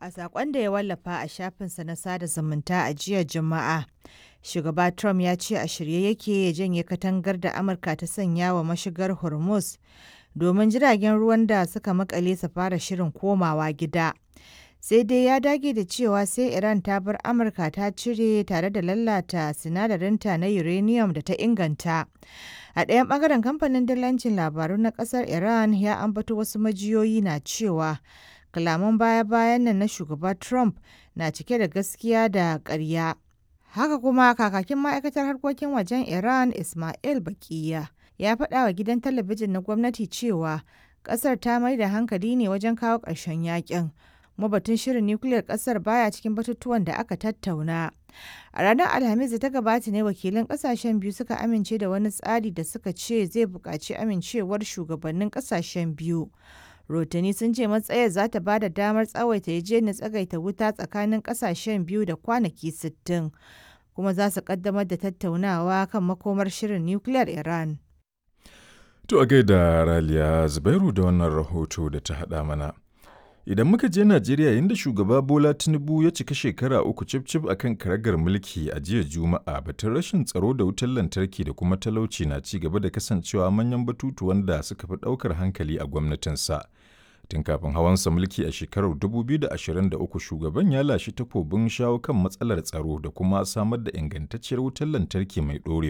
A saƙon da ya wallafa a shafinsa na sada zumunta a jiya Juma'a, shugaba Trump ya ce a shirye yake ya janye katangar da Amurka ta sanya wa mashigar Hormuz domin jiragen ruwan da suka makale su fara shirin komawa gida. Sai dai ya dage da cewa sai Iran ta bar Amurka ta cire tare da lalata sinadarinta na uranium da ta inganta. A ɗayan ɓangaren kamfanin dillancin labaru na ƙasar Iran ya ambato wasu majiyoyi na cewa kalaman baya-bayan nan na shugaba Trump na cike da gaskiya da ƙarya. Haka kuma kakakin ma'aikatar harkokin wajen Iran Ismail Baqiya ya faɗa wa gidan talabijin na gwamnati cewa ƙasar ta mai da hankali ne wajen kawo ƙarshen yakin. Kuma batun shirin nukiliyar ƙasar baya cikin batutuwan da aka tattauna. A ranar Alhamis da ta gabata ne wakilan ƙasashen biyu suka amince da wani tsari da suka ce zai buƙaci amincewar shugabannin ƙasashen biyu. Rotani sun ce matsayar za ta ba da damar tsawaita yarjejeniyar tsagaita wuta tsakanin ƙasashen biyu da kwanaki 60, kuma za su ƙaddamar da tattaunawa kan makomar shirin nukiliyar Iran. To a gaida Raliya Zubairu da wannan rahoto da ta haɗa mana. Idan muka je Najeriya inda shugaba Bola Tinubu ya cika shekara uku cif-cif a kan karagar mulki a jiya Juma'a batun rashin tsaro da wutar lantarki da kuma talauci na ci gaba da kasancewa manyan batutuwan da suka fi ɗaukar hankali a gwamnatinsa. Tun kafin hawansa mulki a shekarar 2023 shugaban ya lashe takobin shawo kan matsalar tsaro da kuma samar da ingantacciyar wutar lantarki mai ɗorewa.